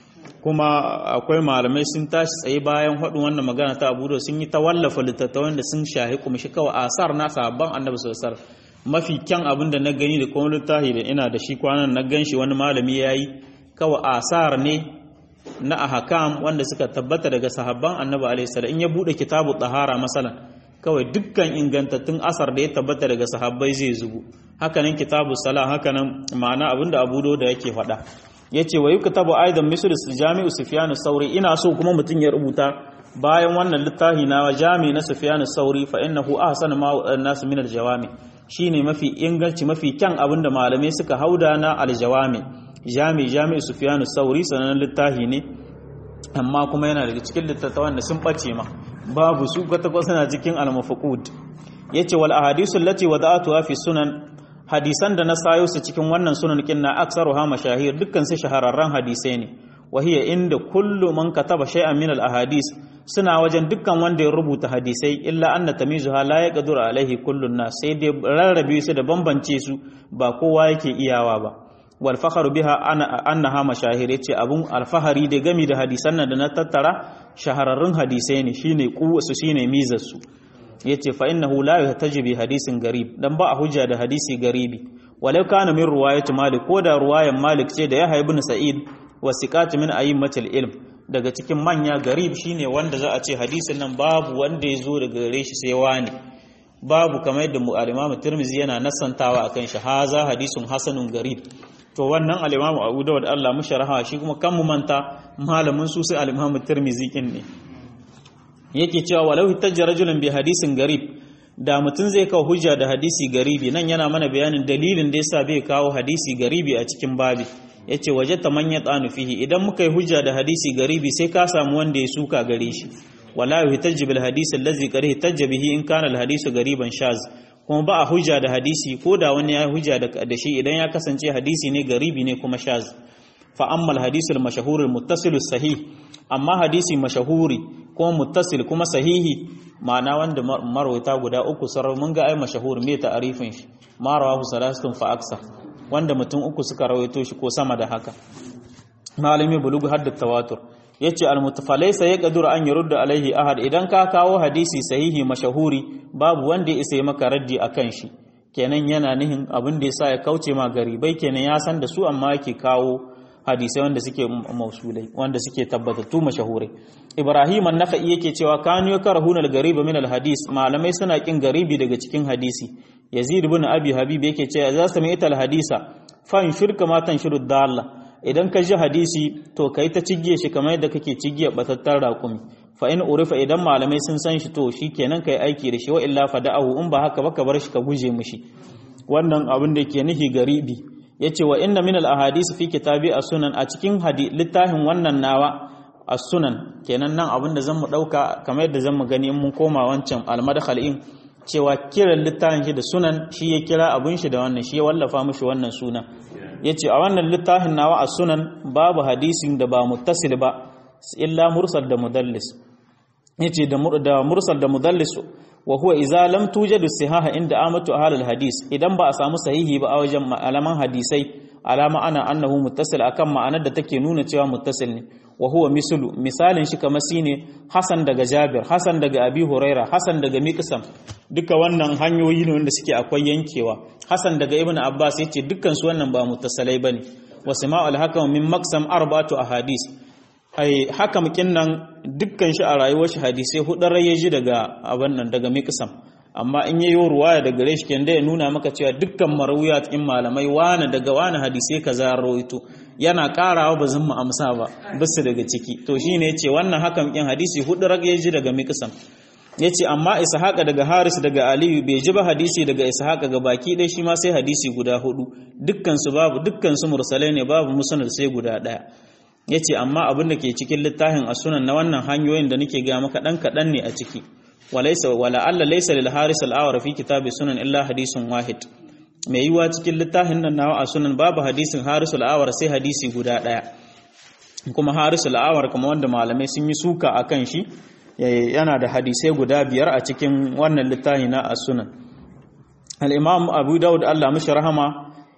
kuma akwai malamai sun tashi tsaye bayan haɗin wannan magana ta abu da sun yi ta wallafa littattafan da sun shahi kuma shi kawai asar na sabon annabi sosar mafi kyan abin da na gani da kuma littafi da ina da shi kwanan na gan shi wani malami ya yi kawai asar ne na ahakam wanda suka tabbata daga sahabban annabi alaihi salam in ya bude kitabu tahara masalan kawai dukkan ingantattun asar da ya tabbata daga sahabbai zai zubu hakanan kitabu sala hakanan ma'ana abinda abu da yake faɗa yace wa yuktabu aidan misl jami'u sufyan sauri ina so kuma mutun ya rubuta bayan wannan littafi na jami na sufyan sauri fa innahu ahsan ma nas min aljawami shine mafi inganci mafi kyan abinda malamai suka hauda na aljawami jami jami sufyan sauri sanan littafi ne amma kuma yana daga cikin littattafan da sun bace ma babu su kwata kwata na cikin al-mafqud yace wal ahadisu allati wada'atuha fi sunan hadisan da na sayo su cikin wannan sunan kinna aksaruha mashahir dukkan su shahararran hadisai ne wa hiya inda kullu man kataba shay'an min al ahadis suna wajen dukkan wanda ya rubuta hadisai illa anna tamizuha la yaqdiru alaihi kullu nas sai dai rarrabe su da bambance su ba kowa yake iyawa ba wal fakhru biha annaha mashahir yace abun alfahari da gami da hadisan nan da na tattara shahararrun hadisai ne shine kuwasu shine mizar su yace fa innahu la yahtaji bi hadisin garib dan ba a hujja da hadisi garibi walau kana min riwayat malik ko da riwayan malik ce da yahya ibn sa'id wa siqat min a'immatil ilm daga cikin manya garib shine wanda za a ce hadisin nan babu wanda ya zo daga gare shi sai wani babu kamar yadda al-imam tirmizi yana nasantawa akan shi haza hadisun hasanun garib to wannan al-imam abu dawud Allah musharaha shi kuma kan mu manta malamin su sai al-imam tirmizi kin ne yake cewa walau hitajja rajulun bi hadisin garib da mutum zai kawo hujja da hadisi garibi nan yana mana bayanin dalilin da yasa bai kawo hadisi garibi a cikin babi yace waje ta manya tsanu fihi idan muka yi hujja da hadisi garibi sai ka samu wanda ya suka gare shi wala yuhtajju bil hadisi allazi qad ihtajja bihi in kana al hadisu gariban shaz kuma ba a hujja da hadisi ko da wani ya hujja da shi idan ya kasance hadisi ne garibi ne kuma shaz fa amma al hadisu al mashhur al muttasil sahih amma hadisi mashahuri kuma muttasil kuma sahihi ma'ana wanda marwaita guda uku sarar mun ga ai mashahur me ta'arifin shi ma rawahu salasatun fa aksar wanda mutum uku suka rawaito shi ko sama da haka malami bulugu hadda tawatur yace al mutafalaysa ya kadura an yurda alaihi ahad idan ka kawo hadisi sahihi mashahuri babu wanda ya isa maka raddi akan shi kenan yana nihin abin da yasa ya kauce ma garibai kenan ya san da su amma yake kawo hadisai wanda suke mausulai wanda suke tabbatattu mashahurai ibrahim an-nakhai yake cewa kanu yakrahuna al-gariba min al-hadis malamai suna kin garibi daga cikin hadisi yazid ibn abi habib yake cewa za su mai hadisa fan shirka ma tan shiru dalla idan ka ji hadisi to kai ta cigge shi kamar yadda kake cigge batattar raƙumi fa in urifa idan malamai sun san shi to shikenan kai aiki da shi wa illa fada'ahu in ba haka ba ka bar shi ka guje mishi wannan abin da ke nihi garibi yace wa inna min al ahadith fi kitabi as-sunan a cikin littafin wannan nawa as-sunan kenan nan abin da zan mu dauka kamar yadda zan mu gani in mun koma wancan al-madkhal in cewa kiran littafin shi da sunan shi ya kira abun shi da wannan shi ya wallafa mishi wannan suna yace a wannan littafin nawa as-sunan babu hadisin da ba muttasil ba illa mursal da mudallis yace da mursal da mudallis wa huwa idza lam tujadu sihaha inda amatu ahlul hadis idan ba a samu sahihi ba a wajen malaman hadisai alama ana annahu muttasil akan ma'anar da take nuna cewa muttasil ne wa huwa mislu misalin shi kamar shine Hasan daga Jabir Hasan daga Abi Huraira Hasan daga Miqsam duka wannan hanyoyi ne wanda suke akwai yankewa Hasan daga Ibn Abbas yace dukkan su wannan ba muttasalai bane wa sama'ul hakam min maqsam arba'atu ahadis ai hakam kinnan dukkan shi a rayuwar shi hadisai hudar ya ji daga abin nan daga miqsam amma in yayi ruwaya daga gare shi kenda ya nuna maka cewa dukkan marawuya cikin malamai wani daga wani hadisai kaza rawaito yana karawa ba zan mu amsa ba bisu daga ciki to shine yace wannan hakam kin hadisi hudar ya ji daga miqsam yace amma ishaqa daga haris daga aliyu bai ji ba hadisi daga ishaqa ga baki dai shi ma sai hadisi guda hudu dukkan su babu dukkan su mursalai ne babu musnad sai guda daya ya ce amma abin da ke cikin littafin a sunan na wannan hanyoyin da nake gaya maka ɗan kaɗan ne a ciki wala Allah laisa lil haris al fi kitabi sunan illa hadisun wahid mai yiwa cikin littafin nan nawa a sunan babu hadisin haris al sai hadisi guda ɗaya kuma haris al kuma wanda malamai sun yi suka a kan shi yana da hadisai guda biyar a cikin wannan littafi na a sunan al-imam abu daud Allah mishi rahama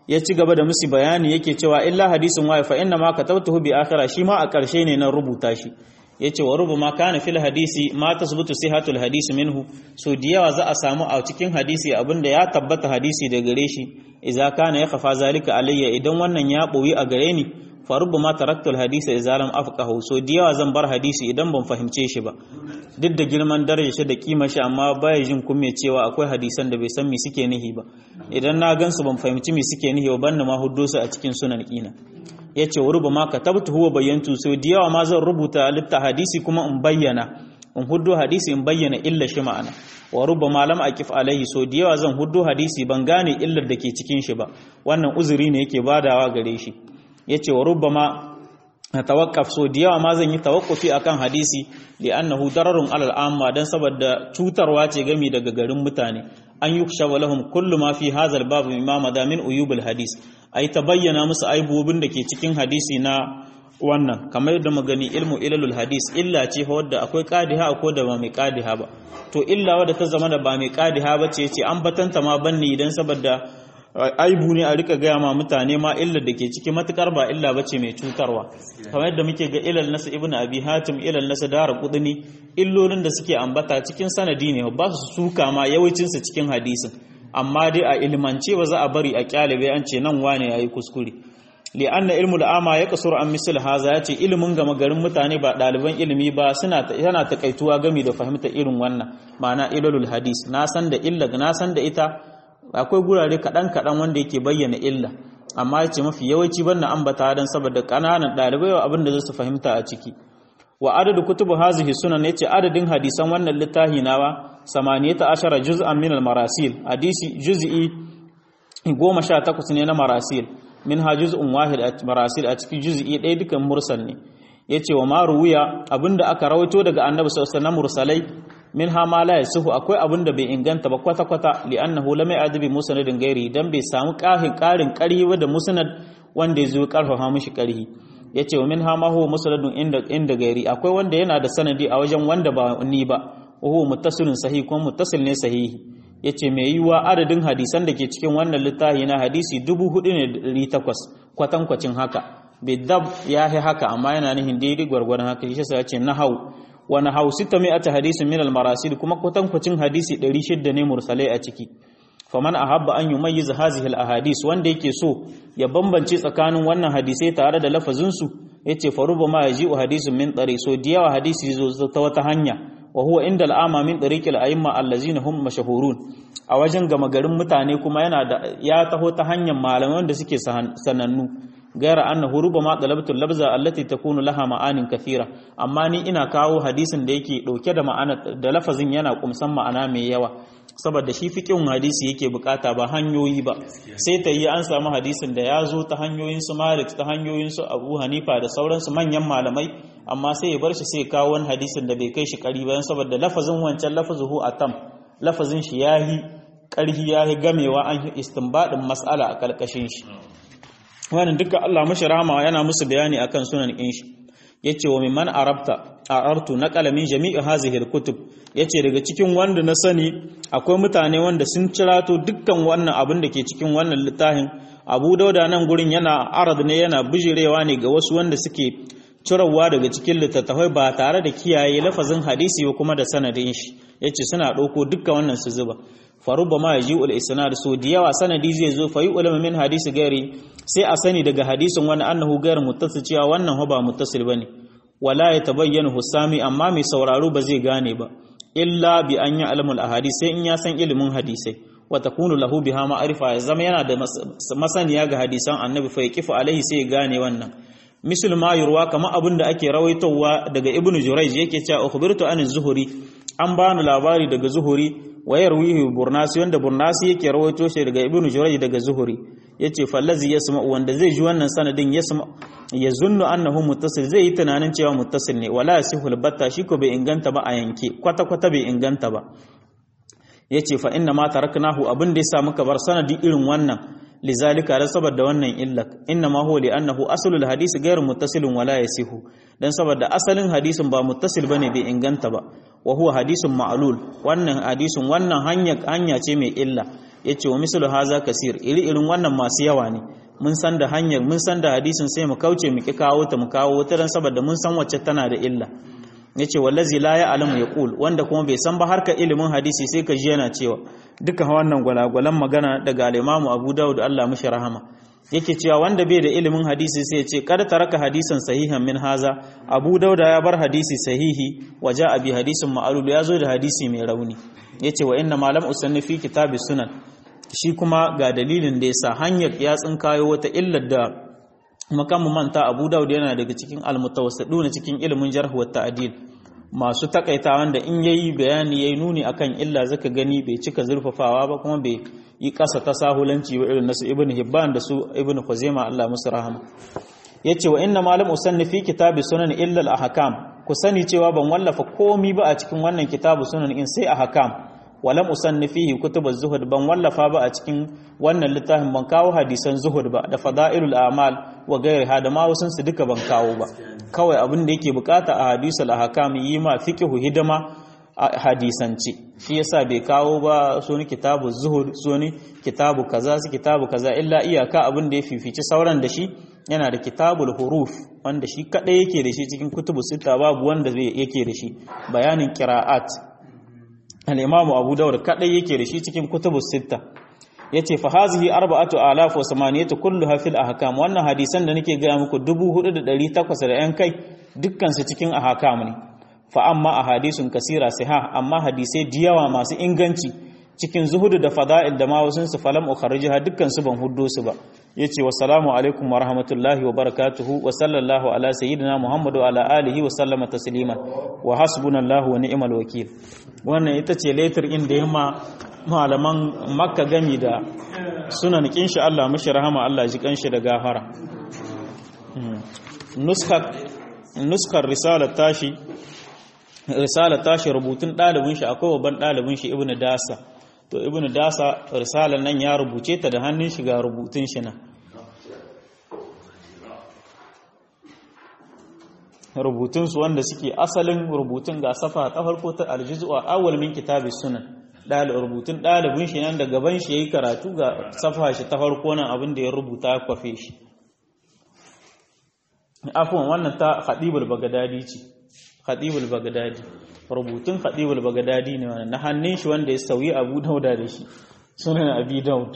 ya ci gaba da musu bayani yake cewa illa hadisin wa fa inna ma katabtuhu bi akhira shi ma a ƙarshe ne na rubuta shi yace wa rubama kana fil hadisi ma tasbutu sihatul hadisi minhu so da yawa za a samu a cikin hadisi abinda ya tabbata hadisi da gare shi idza kana ya khafa zalika alayya idan wannan ya boyi a gare ni fa rubama taraktu al hadisa idza lam afqahu so da yawa zan bar hadisi idan ban fahimce shi ba duk da girman darajar shi da kima shi amma baya jin kumme cewa akwai hadisan da bai san me suke nihi ba idan na gansu ban fahimci me suke nihi ba banna ma huddo su a cikin sunan kina ya ce wa ruba ma ka tabta huwa bayyantu sau da yawa ma zan rubuta litta hadisi kuma in bayyana in huddo hadisi in bayyana illa shi ma'ana wa ruba ma lam aqif alaihi sau da yawa zan huddo hadisi ban gane illar da ke cikin shi ba wannan uzuri ne yake badawa gare shi yace wa ruba ma tawakkaf so da yawa ma zan yi tawakkufi akan hadisi li annahu dararun alal amma dan saboda cutarwa ce gami daga garin mutane an yukshawa lahum kullu ma fi hadha al-bab mimma madamin uyubul hadis ai ta bayyana musu aibobin da ke cikin hadisi na wannan kamar yadda magani ilmu ilalul hadis illa ce wadda akwai qadiha ko da ba mai qadiha ba to illa wadda ta zama da ba mai qadiha ba ce ce an batanta ma banni idan saboda aibu ne a rika gaya ma mutane ma illar da ke ciki matukar ba illa bace mai cutarwa kamar yadda muke ga ilal nasu ibnu abi hatim ilal nasu dara kudini illolin da suke ambata cikin sanadi ne ba su suka ma yawancin su cikin hadisin amma dai a ilmance ba za a bari a kyalibai an ce nan wane yayi kuskure li'anna ilmul ama ya kasur an misal haza ya ce ilimin gama garin mutane ba ɗaliban ilimi ba suna yana takaituwa gami da fahimta irin wannan ma'ana ilalul hadis na san da illa na san da ita akwai gurare kaɗan kaɗan wanda yake bayyana illa amma ya ce mafi yawanci ban na ambata don saboda ƙananan ɗalibai wa abin da za su fahimta a ciki wa adadu kutubu hazihi sunan yace adadin hadisan wannan littafi nawa samaniyata ashara juz'an min al-marasil hadisi juz'i 18 ne na marasil min ha juz'un wahid a marasil a cikin juz'i ɗaya dukan mursal ne yace wa ma ruwiya abinda aka rawaito daga annabi sallallahu alaihi mursalai min ha ma la yasuhu akwai abinda bai inganta ba kwata kwata li'annahu lam ya'dibi musnadin gairi dan bai samu ƙarin ƙarin ƙarhi ba da musnad wanda ya zo karfafa mishi ƙarhi yace wa min ha ma huwa musnadun inda inda gairi akwai wanda yana da sanadi a wajen wanda ba ni ba wa huwa muttasilun sahih kuma muttasil ne sahihi yace mai yiwa adadin hadisan da ke cikin wannan littafi na hadisi 4800 kwatankwacin haka bidab ya yi haka amma yana nihin daidai gwargwadon haka shi sai yace nahau wa nahau 600 hadisin min al-marasil kuma kwatankwacin hadisi 600 ne mursalai a ciki faman ahabba an yumayyiz hadhihi al-ahadis wanda yake so ya bambance tsakanin wannan hadisai tare da lafazin su yace faruba ma yaji'u hadisun min tsari so da yawa hadisi zo ta wata hanya wa huwa inda al'ama min tariqil a'imma allazina hum mashahurun a wajen gama garin mutane kuma yana da ya taho ta hanyar malamai wanda suke sanannu gaira annahu rubama talabtu labza allati takunu laha ma'anin kathira amma ni ina kawo hadisin da yake dauke da ma'ana da lafazin yana kumsan ma'ana mai yawa saboda shi fiqhin hadisi yake bukata ba hanyoyi ba sai ta yi an samu hadisin da ya zo ta hanyoyin su Malik ta hanyoyin su Abu Hanifa da sauransu manyan malamai amma sai ya bar shi sai kawo wani hadisin da bai kai shi kari ba saboda lafazin wancan lafazuhu atam lafazin shi yahi karhi yahi gamewa an istinbadin mas'ala a kalkashin shi wannan duka Allah mashi rahama yana musu bayani akan sunan kin shi yace wa mimman arabta arartu na kalamin jami'i hazihi kutub yace daga cikin wanda na sani akwai mutane wanda sun cirato dukkan wannan abin da ke cikin wannan littafin Abu Dauda nan gurin yana arad ne yana bijirewa ne ga wasu wanda suke cirawa daga cikin littattafai ba tare da kiyaye lafazin hadisi ba kuma da sanadin shi yace suna dauko dukkan wannan su zuba faruba ma yaji ul isnad so da yawa sanadi zai zo fa ulama min hadisi gairi sai a sani daga hadisin wani annahu gair muttasil cewa wannan ba muttasil bane wala ya tabayyana husami amma mai sauraro ba zai gane ba illa bi an ya alamul ahadis sai in ya san ilimin hadisai wa takunu lahu biha ma'rifa ya zama yana da masaniya ga hadisan annabi fa yaqifu alaihi sai ya gane wannan misal ma yurwa kama abin da ake rawaitowa daga ibnu jurayj yake cewa ukhbirtu an zuhuri an bani labari daga zuhuri wayar wihi burnasi wanda burnasi yake rawaito shi daga ibnu jurayj daga zuhuri yace fallazi yasma wanda zai ji wannan sanadin yasma yazunnu annahu muttasil zai yi tunanin cewa muttasil ne wala yasihul batta shi ko bai inganta ba a yanke kwata kwata bai inganta ba yace fa inna ma taraknahu abin da yasa muka bar sanadi irin wannan lizalika da saboda wannan illak inna ma huwa li annahu aslul hadisi ghayr muttasilun wala yasihu dan saboda asalin hadisin ba muttasil bane bai inganta ba wa huwa hadisun ma'lul wannan hadisin wannan hanya hanya ce mai illa yace wa mislu haza kasir iri irin wannan masu yawa ne mun san da hanyar mun san da hadisin sai mu kauce mu ki kawo ta mu kawo ta dan saboda mun san wacce tana da illa yace wallazi la ya'lamu yaqul wanda kuma bai san ba harka ilimin hadisi sai ka ji yana cewa duka wannan gwalagwalan magana daga al-Imam Abu Dawud Allah mishi rahama yake cewa wanda bai da ilimin hadisi sai ya ce kada taraka hadisan sahihan min haza Abu Dawud ya bar hadisi sahihi waja abi hadisin ma'lul ya zo da hadisi mai rauni yace wa inna malam usanni fi kitabis sunan shi kuma ga dalilin da yasa hanyar ya tsinkayo wata illar da makamu manta Abu Dawud yana daga cikin almutawassidun cikin ilimin jarh wa ta'dil masu takaita wanda in yayi bayani yayi nuni akan illa zaka gani bai cika zurfafawa ba kuma bai yi kasa ta sahulanci wa irin nasu ibnu hibban da su ibnu khuzaima Allah musu rahama yace wa inna malam usanni fi kitabi sunan illa al ahkam ku sani cewa ban wallafa komi ba a cikin wannan kitabu sunan in sai ahkam walam usanni fihi kutubuz zuhud ban wallafa ba a cikin wannan littafin ban kawo hadisan zuhud ba da fadailul a'mal wa gairiha da ma wasun su duka ban kawo ba kawai abin da yake bukata a hadisul ahkam yi ma fiqhu hidima a hadisance shi yasa bai kawo ba suni kitabu zuhud suni kitabu kaza su kitabu kaza illa iyaka abin da ya fifici sauran da shi yana da kitabul huruf wanda shi kadai yake da shi cikin kutubu sita babu wanda yake da shi bayanin qira'at al-imamu abu dawud kadai yake da shi cikin kutubu sita yace fa hazihi arba'atu alaf wa samaniyatu kulluha fil ahkam wannan hadisan da nake ga muku 4800 da yan kai dukkan su cikin ahkam ne fa amma ahadisun kasira siha amma hadisai diyawa masu inganci cikin zuhudu da fada'il da ma wasun su falam ukharrijaha dukkan su ban huddo su ba yace wassalamu alaikum wa rahmatullahi wa barakatuhu wa sallallahu ala sayyidina muhammadu ala alihi wa sallama tasliman wa hasbunallahu wa ni'mal wakil wannan ita ce letter in da yamma malaman makka gami da sunan kinshi Allah mashi rahama Allah ji kanshi da gafara nuskar nuskar risalar tashi risalar tashi rubutun ɗalibin shi akwai babban ɗalibin shi ibnu dasa to ibnu dasa risalar nan ya rubuce ta da hannun shi ga rubutun shi nan rubutunsu wanda suke asalin rubutun ga safa ta farko ta aljizu a awwal min kitabis sunan rubutun ɗalibin shi nan da gaban shi yayi karatu ga safa shi ta farko nan abin da ya rubuta ya kwafe shi afwan wannan ta khadibul bagdadi ce khadibul bagdadi rubutun khadibul bagdadi ne wannan na hannun shi wanda ya sauyi abu dauda da shi sunan abi daud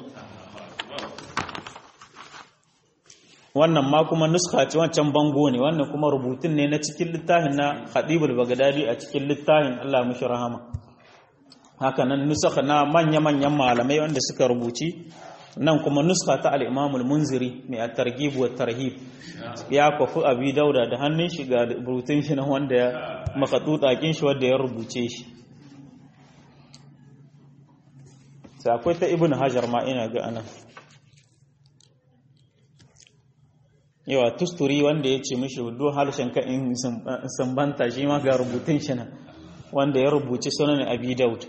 wannan ma kuma nuska ce wancan bango ne wannan kuma rubutun ne na cikin littafin na khadibul bagdadi a cikin littafin Allah mushi rahama haka nan nusaka na manya-manyan malamai wanda suka rubuci nan kuma nuska ta al-imam al-munziri mai at-targhib wa tarhib ya kwafi abi dauda da hannun shi ga rubutun shi na wanda ya makatutakin shi wanda ya rubuce shi sai akwai ta ibn hajar ma ina ga anan yawa tusturi wanda ya ce mishi do harshen ka in sambanta shi ma ga rubutun shi nan wanda ya rubuci sunan abi daud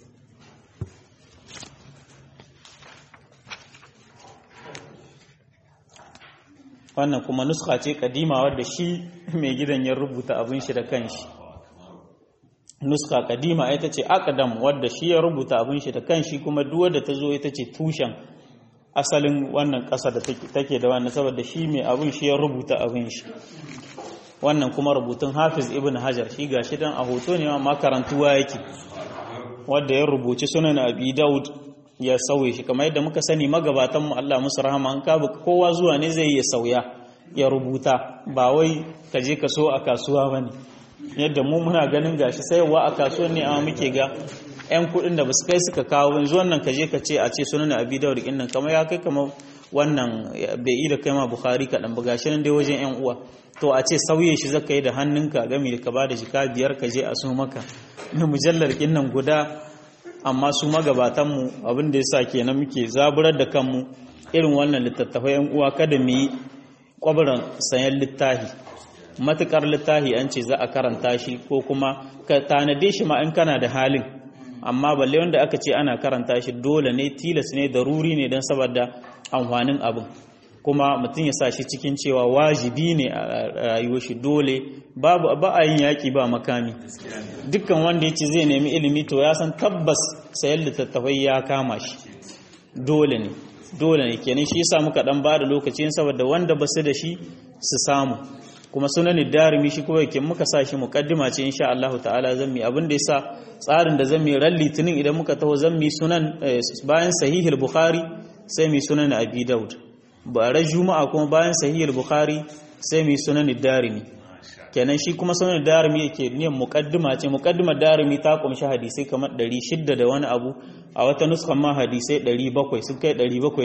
wannan kuma nuska ce kadima wadda shi mai gidan ya rubuta abin shi da kanshi nuska kadima ita ce akadam wadda shi ya rubuta abin shi da kanshi kuma duk wadda ta zo ita ce tushen asalin wannan ƙasa da take da wannan saboda shi mai abin shi ya rubuta abin shi wannan kuma rubutun hafiz ibn hajar shi ga shi dan a hoto ne ma karantuwa yake wadda ya rubuci sunan abi daud ya sauye shi kamar yadda muka sani magabatan mu Allah musu rahama an ka kowa zuwa ne zai ya sauya ya rubuta ba wai ka je ka so a kasuwa bane yadda mu muna ganin gashi sayarwa a kasuwar ne amma muke ga yan kuɗin da basu kai suka kawo yanzu wannan ka je ka ce a ce sunan abi dawud din nan kamar ya kai kamar wannan bai yi da kai ma bukhari kaɗan ba gashi nan dai wajen yan uwa to a ce sauye shi zaka yi da hannunka gami da ka bada jika biyar ka je a so maka na mujallar kin nan guda amma su magabatanmu abin da yasa kenan muke zaburar da kanmu irin wannan littattafai yan uwa kada mu yi kwabaran sayan littafi matukar littafi an ce za a karanta shi ko kuma ka tanade shi ma in kana da halin amma balle wanda aka ce ana karanta shi dole ne tilas ne daruri ne don saboda amfanin abin kuma mutum ya sa shi cikin cewa wajibi ne a rayuwar shi dole babu ba a yin yaƙi ba makami dukkan wanda ya ce zai nemi ilimi to ya san tabbas sayan littattafai ya kama shi dole ne dole ne kenan shi yasa muka dan bada lokacin saboda wanda ba su da shi su samu kuma sunan darimi shi kuma yake muka sa shi muqaddima ce insha Allah ta'ala zan mi abin da yasa tsarin da zan mi ran litinin idan muka taho zan mi sunan bayan sahihul bukhari sai mi sunan abi daud ba ran juma'a kuma bayan sahihul bukhari sai mi sunan darimi kenan shi kuma sunan darimi yake niyan muqaddima ce muqaddimar darimi ta kumshi hadisai kamar 600 da wani abu a wata nuskan ma hadisai 700 sun kai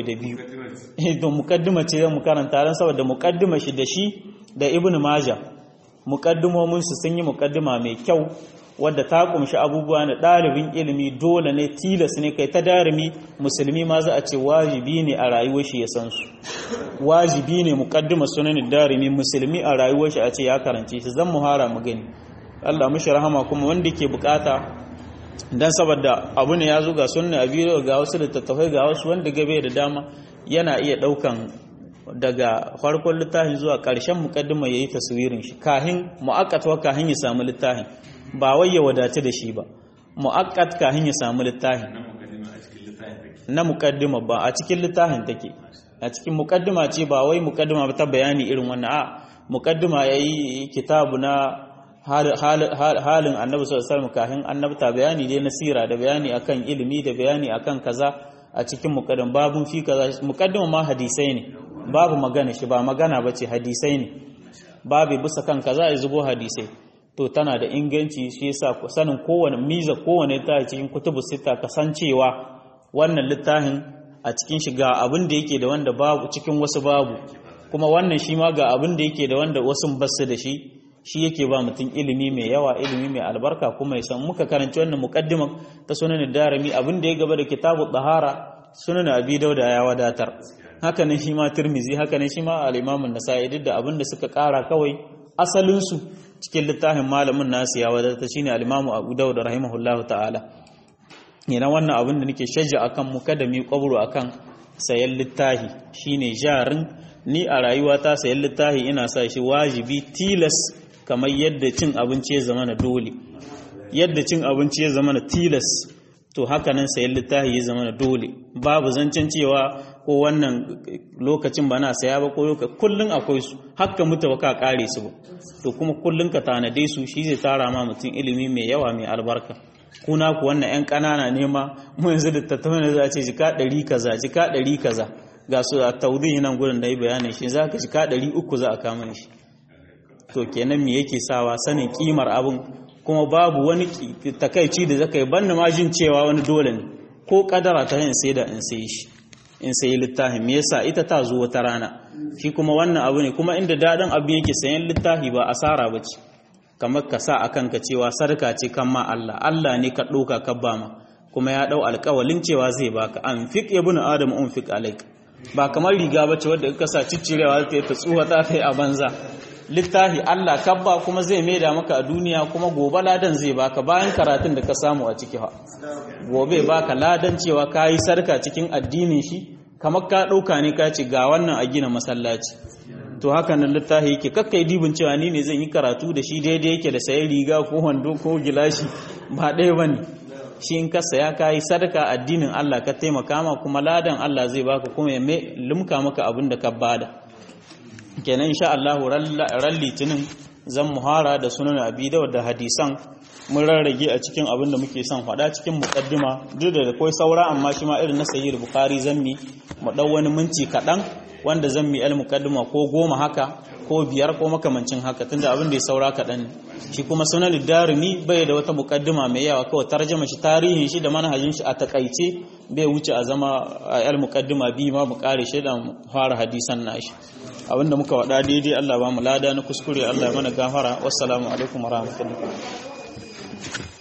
702 to muqaddima ce zan mu karanta ran saboda muqaddima shi da shi da ibn majah muqaddimomin su sun yi muqaddima mai kyau wadda ta kumshi abubuwa na ɗalibin ilimi dole ne tilas ne kai ta darimi musulmi ma za a ce wajibi ne a rayuwar shi ya san su wajibi ne muqaddima sunan darimi musulmi a rayuwar shi a ce ya karance shi zan muhara mu gani Allah mushi rahama kuma wanda ke bukata dan saboda abu ne ya zo ga sunna abi ga wasu littattafai ga wasu wanda gabe da dama yana iya daukan daga farkon littafin zuwa ƙarshen mukaddima yayi taswirin shi kahin mu'aqqat wa kahin ya samu littafin ba wai ya wadace da shi ba mu'aqqat kahin ya samu littafin na mukaddima ba a cikin littafin take a cikin mukaddima ce ba wai mukaddima ba ta bayani irin wannan a mukaddima yayi kitabu na halin annabi sallallahu alaihi wasallam kahin annabta bayani dai na sira da bayani akan ilimi da bayani akan kaza a cikin mukaddima babun fi kaza mukaddima ma hadisai ne babu magana shi ba magana ba ce hadisai ne babu bisa kan kaza ya zubo hadisai to tana da inganci shi yasa sanin kowane miza kowane ta cikin kutubu sita kasancewa wannan littafin a cikin shi ga abin da yake da wanda babu cikin wasu babu kuma wannan shi ma ga abin da yake da wanda wasu basu da shi shi yake ba mutum ilimi mai yawa ilimi mai albarka kuma ya san muka karanci wannan muqaddiman ta sunan darimi abin da ya gaba da kitabu tahara sunan abi dauda ya wadatar haka ne shi ma tirmizi haka ne shi ma al-imamun nasa'i duk da abin da suka kara kawai asalin su cikin littafin malamin nasu ya wadata shine al-imamu abu dauda rahimahullahu ta'ala yana wannan abin da nake shajja akan mu kada mu kwabro akan sayan littafi shine jarin ni a rayuwata sayan littafi ina sa shi wajibi tilas kamar yadda cin abinci ya zama na dole yadda cin abinci ya zama na tilas to haka nan sayan littafi ya zama na dole babu zancen cewa ko wannan lokacin ba na saya ba ko lokacin kullun akwai su haka mutu ba ka kare su ba to kuma kullun ka tanade su shi zai tara ma mutum ilimi mai yawa mai albarka kuna ku wannan yan kanana ne ma mu yanzu da tattauna za a ce jika ɗari kaza jika ɗari kaza ga su a taudin nan gurin da yi bayanin shi za ka jika ɗari uku za a kama shi to kenan me yake sawa sanin kimar abin kuma babu wani takaici da zaka yi banna ma jin cewa wani dole ne ko kadara ta yin sai da in sai shi in sai littafin me yasa ita ta zo wata rana shi kuma wannan abu ne kuma inda dadin abu yake sayan littafi ba asara bace kamar ka sa akan ka cewa sarka ce kan ma Allah Allah ne ka ɗauka ka ba ma kuma ya ɗau alƙawalin cewa zai baka an fiq ibnu adam un fiq alaik ba kamar riga bace wanda ka sa ciccirewa ta ta tsuwa ta kai a banza littafi Allah kabba kuma zai maida maka a duniya kuma gobe ladan zai baka bayan karatun da ka samu a ciki ha gobe baka ladan cewa ka yi sarka cikin addinin shi kamar ka ɗauka ne ka ce ga wannan a gina masallaci to haka nan littafi yake kakkai dibin cewa ni ne zan yi karatu da shi daidai yake da sayan riga ko wando ko gilashi ba ɗaya ba ne shi in ka saya ka yi sadaka addinin Allah ka taimaka ma kuma ladan Allah zai baka kuma ya lumka maka abin da ka bada kenan insha Allah ran litinin zan muhara da sunan abi da da hadisan mun rarrage a cikin abin da muke son faɗa cikin muqaddima duk da akwai saura amma shi ma irin na sahih bukhari zammi mu dau wani minti kaɗan wanda zammi al muqaddima ko goma haka ko biyar ko makamancin haka tunda abin da ya saura kaɗan ne shi kuma sunan darimi bai da wata muqaddima mai yawa kawai tarjama shi tarihin shi da manhajin shi a takaice bai wuce a zama al muqaddima bi ma mu kare shi da fara hadisan nashi abinda muka wada daidai Allah ba mu lada na kuskure Allah ya mana gafara wassalamu alaikum warahmatullahi